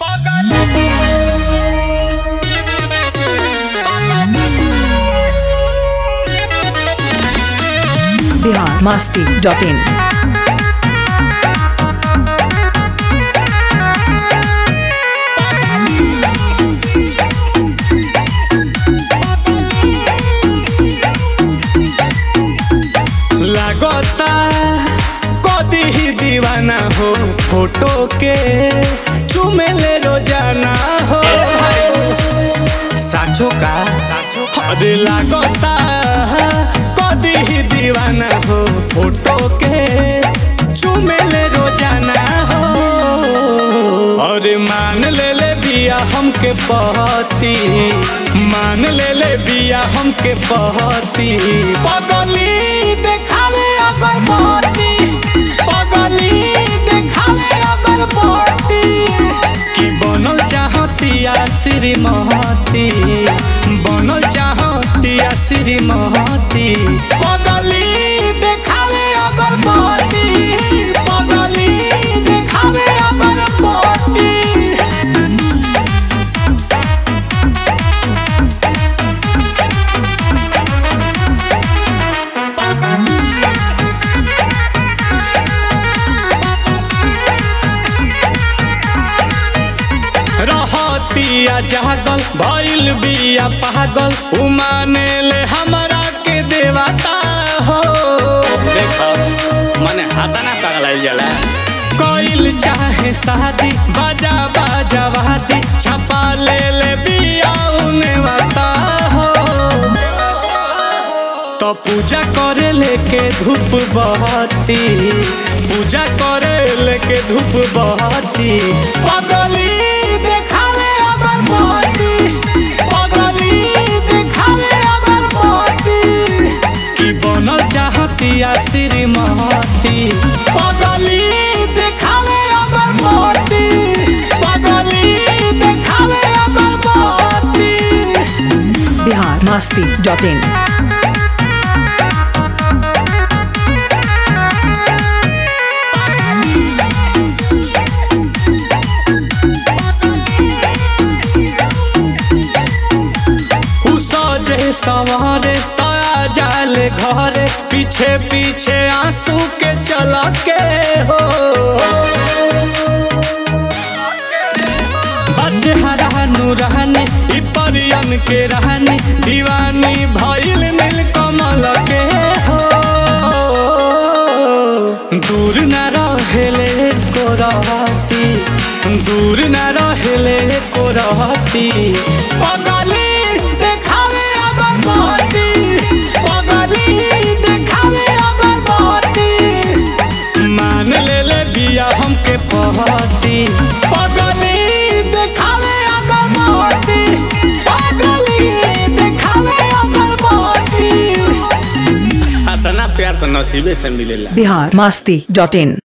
Bihar Masti dot in लागता कदी ही दीवाना हो फोटो के चुमेले रोजाना हो साचो का अरे लागता कदी ही दीवाना हो फोटो के चुमेले रोजाना हो अरे मान ले ले बिया हमके पहती मान ले ले बिया हमके पहती पगली देखावे अगर पहती पगली देखावे अगर पहती कि बनल चाहतिया श्रीमती बनल चाहतिया श्रीमती पगली देखावे अगर पहती पगली देखावे अगर पहती रहतिया जागल भइल बिया पागल उमाने ले हमरा के देवता हो देखो मने हाथा ना पगलाइल जाला कोइल चाहे शादी बाजा बाजा वादी छपा ले ले बिया उने वाता हो तो पूजा करे लेके धूप बहती पूजा करे लेके धूप बहती पगली देखावे अगर बहती पगली देखावे अगर बहती कि बनल चाहतिया श्रीमती पगली देखावे अगर बहती पगली देखावे अगर बहती बिहार मस्ती डॉट इन उ सजे सवारे ताया जाले घरे पीछे पीछे आंसू के चला के हो बच्चे हरानु रहने इ परियन के रहने दीवानी भइल नील कमल के हो दूर न रहेले को रहती दूर न रहेले को रहती पगली देखावे अगर बहती पगली देखावे अगर बहती मान ले ले बिया हमके पहती पगली देखावे अगर बहती पगली देखावे अगर बहती इतना प्यार तो नसीबे से मिलेला बिहार मस्ती डॉट इन